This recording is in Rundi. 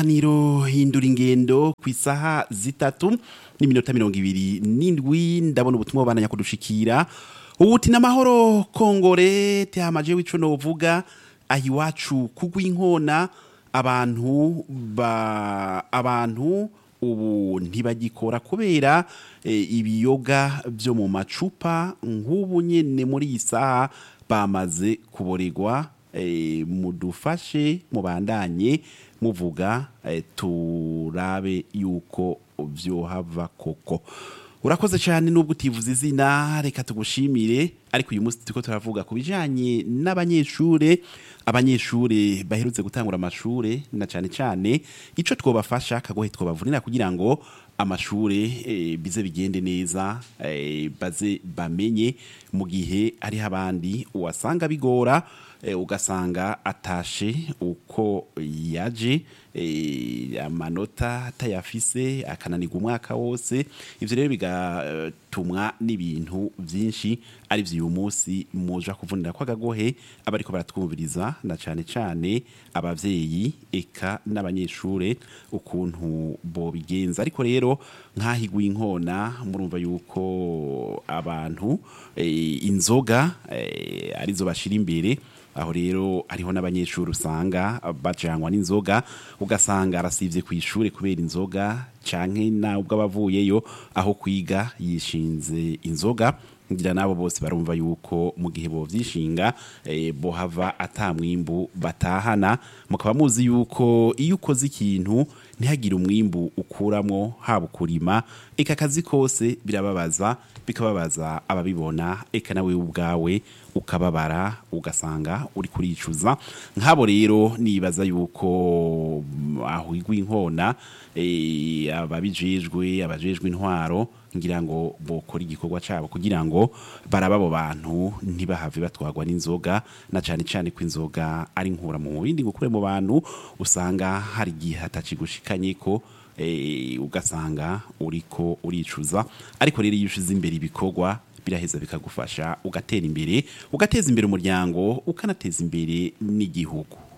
Niro hindura ingendo ku isaha zitatu n'iminota mirongo ibiri n'indwi ndabona ubutumwa bubandanya kudushikira ubuti n'amahoro kongore tehamaje w'ico novuga aho iwacu kugwa inkona abantu ba abantu ubu ntibagikora kubera e, ibiyoga byo mu macupa nk'ubu nyene muri iyi saha bamaze kuboregwa e, mudufashe mubandanye muvuga e, turabe yuko vyohava koko urakoze cyane nubwo utivuze izina reka tugushimire ariko uyu munsi turiko turavuga ku bijanye n'abanyeshure abanyeshure baherutse gutangura amashure na cyane cyane ico twobafasha kagohe twobavunira kugira ngo amashure e, bize bigende neza e, baze bamenye mu gihe hariho abandi wasanga bigora e, ugasanga atashe uko yaje e, amanota atayafise akananirwa umwaka wose ivyo rero bigatumwa n'ibintu vyinshi ari vyo uyu munsi muja kuvunira kw'agagohe abariko baratwumviriza na cane cane abavyeyi eka n'abanyeshure ukuntu bobigenza ariko rero nk'ahigwa inkona murumva yuko abantu e, inzoga e, arizo bashira imbere aho rero hariho n'abanyeshuri usanga bajanywa n'inzoga ugasanga arasivye ku ishure kubera inzoga canke nabwo abavuyeyo aho kwiga yishinze inzoga ngira nabo bose barumva yuko mu gihe bovyishinga e, bohava ata mwimbu batahana mukaba muzi yuko iyo ukoze ikintu ntihagire umwimbu ukuramwo haba ukurima eka akazi kose birababaza bikababaza ababibona eka nawe ubwawe ukababara ugasanga uri kuricuza nk'abo rero nibaza yuko aho igwa inkona e, ababijejwe abajejwe intwaro ngira ngo bokora igikorwa cabo kugira ngo baraba abo bantu ntibahave batwagwa n'inzoga na cane cane ko inzoga ari nkura mu bindi gukure mu bantu usanga hari igihe hatacigushikanye ko e, ugasanga uriko uricuza ariko rero iyo ushize imbere ibikorwa biraheza bikagufasha ugatera imbere ugateza imbere umuryango ukanateza imbere n'igihugu